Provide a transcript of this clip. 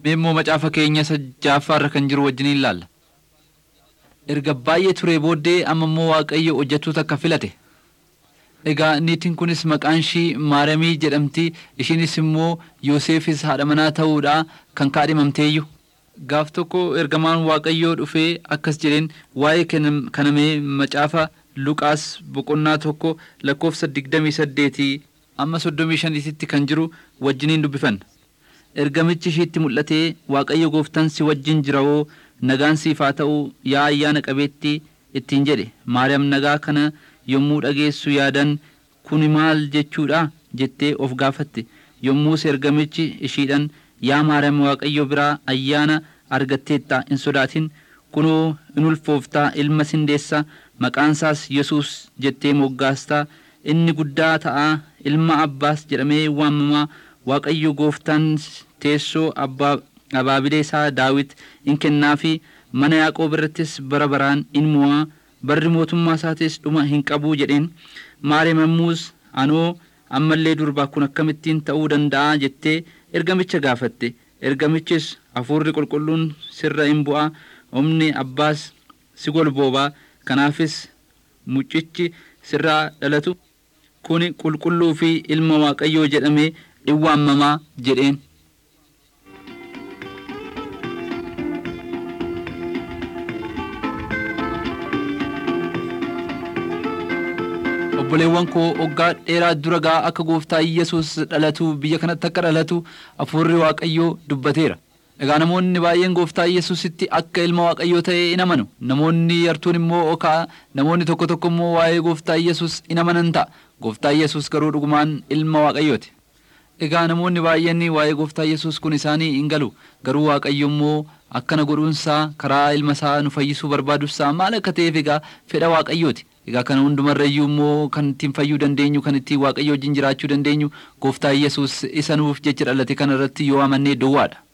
immoo macaafa keenya isa jaaffaarra kan jiru wajjin ilaalla. Erga baay'ee turee booddee amma immoo Waaqayyo hojjettoota akka filate. Egaa niitiin kunis maqaan ishii Maaramii jedhamti. Ishiinis immoo Yoosefis haadha manaa ta'uudha kan kaadhimamteeyyu. Gaaf tokko ergamaan Waaqayyoo dhufee akkas jedheen waa'ee kanamee macaafa Luqaas boqonnaa tokko lakkoofsa digdamii saddeetii amma soddomii shaniititti kan jiru wajjiniin dubbifanna. Ergamichi ishiitti mul'atee Waaqayyo gooftaan si wajjin jira hoo nagaan siif haa ta'u yaa ayyaana qabeetti ittiin jedhe Maariyaam nagaa kana yommuu dhageessu yaadan kuni maal jechuudha jettee of gaafatte yommus ergamichi ishiidhan yaa Maariyaam Waaqayyo biraa ayyaana argatteetta hin sodaatin kunoo in ulfooftaa ilma sindeessa maqaansaas Yesuus jettee moggaastaa inni guddaa ta'a ilma abbaas jedhamee waamamaa Waaqayyo gooftaan teessoo abbaa abaabilee isaa daawit in kennaafi mana yaaqoob irrattis bara baraan in mo'aa barri mootummaa isaatis dhuma hin qabuu jedheen maariyaam ammuus anoo ammallee durbaa kun akkamittiin ta'uu danda'a jettee ergamicha gaafatte ergamichis hafuurri qulqulluun sirra in bu'a humni abbaas si golboobaa kanaafis mucichi sirraa dhalatu kuni qulqulluu fi ilma waaqayyoo jedhamee in waamamaa jedheen. obboleewwan koo waggaa dheeraa dura gaa akka gooftaa Yesuus dhalatu biyya kanatti akka dhalatu hafuurri waaqayyoo dubbateera. Egaa namoonni baay'een gooftaa Yesuusitti akka ilma waaqayyoo ta'e in amanu. Namoonni yartuun immoo okaa namoonni tokko tokko immoo waa'ee gooftaa Yesuus in amanan ta'a. Gooftaa Yesuus garuu dhugumaan ilma waaqayyooti. Egaa namoonni baay'een waa'ee gooftaa Yesuus kun isaanii hin galu. Garuu waaqayyo immoo akkana godhuunsaa karaa ilma isaa nu fayyisuu barbaadusaa maal akka ta'eef egaa fedha waaqayyooti. Egaa kana hundumarrayyuu immoo kan ittiin fayyuu dandeenyu kan ittiin waaqayyo wajjin jiraachuu dandeenyu gooftaa Yesuus isa nuuf jecha dhalate kana irratti yoo amannee duwwaadha.